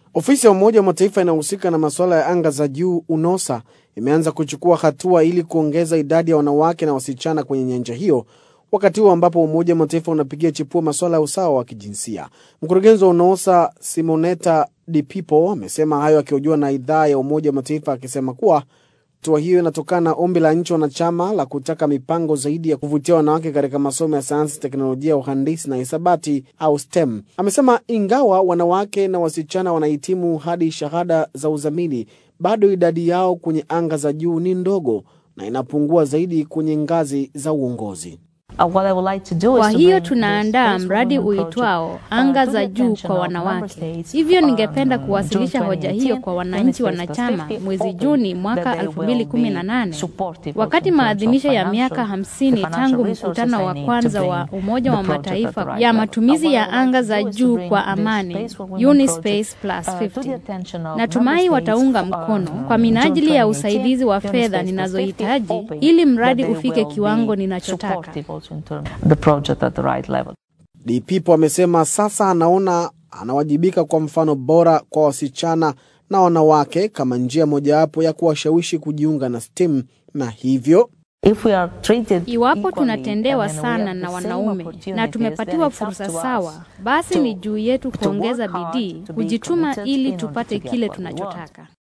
Ofisi ya Umoja wa Mataifa inayohusika na masuala ya anga za juu UNOSA imeanza kuchukua hatua ili kuongeza idadi ya wanawake na wasichana kwenye nyanja hiyo, wakati huo ambapo Umoja wa Mataifa unapigia chipua masuala ya usawa wa kijinsia. Mkurugenzi wa UNOSA Simonetta Di Pipo amesema hayo akihojiwa na idhaa ya Umoja wa Mataifa akisema kuwa hatua hiyo inatokana na ombi la nchi wanachama la kutaka mipango zaidi ya kuvutia wanawake katika masomo ya sayansi, teknolojia, uhandisi na hisabati au STEM. Amesema ingawa wanawake na wasichana wanahitimu hadi shahada za uzamili, bado idadi yao kwenye anga za juu ni ndogo na inapungua zaidi kwenye ngazi za uongozi. Kwa hiyo tunaandaa mradi uitwao anga za juu kwa wanawake. Hivyo ningependa kuwasilisha hoja hiyo kwa wananchi wanachama mwezi Juni mwaka 2018 wakati maadhimisho ya miaka 50 tangu mkutano wa kwanza wa Umoja wa Mataifa ya matumizi ya anga za juu kwa amani Unispace Plus 50. Natumai wataunga mkono kwa minajili ya usaidizi wa fedha ninazohitaji ili mradi ufike kiwango ninachotaka. Di Pipo amesema sasa anaona anawajibika kwa mfano bora kwa wasichana na wanawake kama njia mojawapo ya kuwashawishi kujiunga na STEM na hivyo Iwapo tunatendewa sana na wanaume na tumepatiwa fursa sawa, basi ni juu yetu kuongeza bidii, kujituma ili tupate kile tunachotaka.